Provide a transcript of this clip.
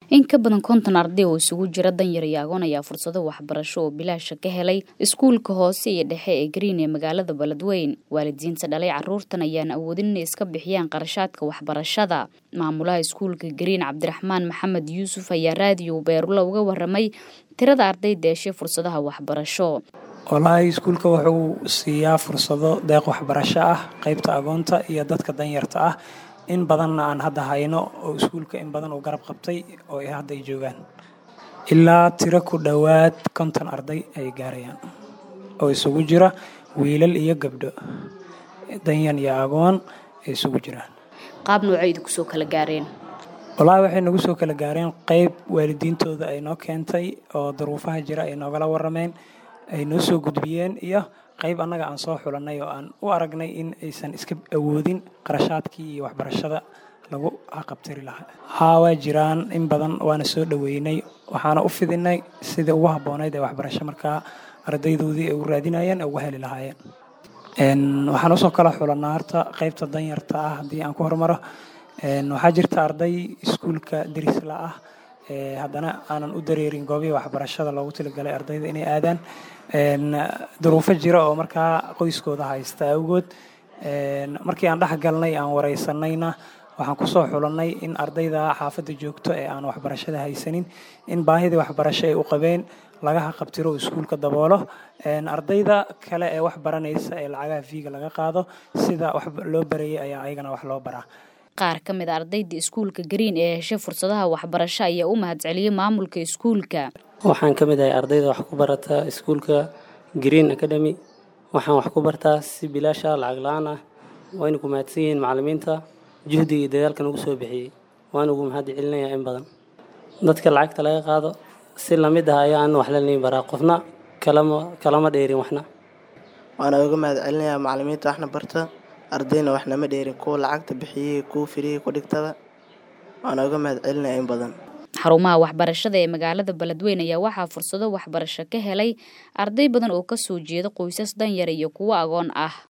in ka badan konton arday oo isugu jira danyar iyo agoon ayaa fursado waxbarasho oo bilaasha ka helay iskuulka hoose iyo dhexe ee green ee magaalada beledweyn waalidiinta dhalay caruurtan ayaan awoodin inay iska bixiyaan qarashaadka waxbarashada maamulaha iskuulka green cabdiraxmaan maxamed yuusuf ayaa raadiyo beerula uga waramay tirada arday deeshay fursadaha waxbarasho wallaahi iskuulka wuxuu siiyaa fursado deeq waxbarasho ah qeybta agoonta iyo dadka danyarta ah in badanna aan hadda hayno oo iskuulka in badan uu garab qabtay oo hadda ay joogaan ilaa tiro ku dhowaad konton arday ay gaarayaan oo isugu jira wiilal iyo gabdho danyan iyo agoon ay isugu jiraan qaab noocaydu kusoo kala gaareen wallaahi waxay nagu soo kala gaareen qeyb waalidiintooda ay noo keentay oo duruufaha jira ay noogala warameen ay noo soo gudbiyeen iyo qayb annaga aan soo xulanay oo aan u aragnay in aysan iska awoodin qarashaadkii iyo waxbarashada lagu haqabtiri lahaa haa waa jiraan in badan waana soo dhoweynay waxaana u fidinay sidai ugu habboonayd ee waxbarasho markaa ardaydoodii ay u raadinayeen ee uga heli lahaayeen waxaan usoo kala xulanaa horta qaybta danyarta ah haddii aan ku hormaro waxaa jirta arday iskuulka derisla ah haddana aanan u dareerin goobihii waxbarashada loogu talagalay ardayda inay aadaan duruufo jira oo markaa qoyskooda haysta awgood markii aan dhex galnay aan wareysanayna waxaan kusoo xulannay in ardayda xaafadda joogto ee aan waxbarashada haysanin in baahidii waxbarasho ay u qabeen laga haqabtiro iskuulka daboolo ardayda kale ee wax baranaysa ee lacagaha viiga laga qaado sida wax loo barayay ayaa ayagana wax loo baraa qaar ka mid a ardayda iskuulka green ee heshay fursadaha waxbarasho ayaa u mahadceliyey maamulka iskuulka waxaan ka mid ahay ardayda wax ku barata iskuulka green academy waxaan wax ku bartaa si bilaasha lacag la-aan ah wayna ku mahadsan yihiin macalimiinta juhdiga iyo dadaalka nagu soo bixiyey waana ugu mahad celinayaa in badan dadka lacagta laga qaado si lamid ah ayaa aan wax laliin baraa qofna kalama kalama dheerin waxna waana uga mahad celinayaa macalimiinta waxna barta ardayna waxnama dheerin kuwa lacagta bixiyey kuwa firiyey ku dhigtada waana uga mahad celinaya in badan xarumaha waxbarashada ee magaalada beledweyn ayaa waxaa fursado waxbarasho ka helay arday badan oo kasoo jeeda qoysas danyar iyo kuwo agoon ah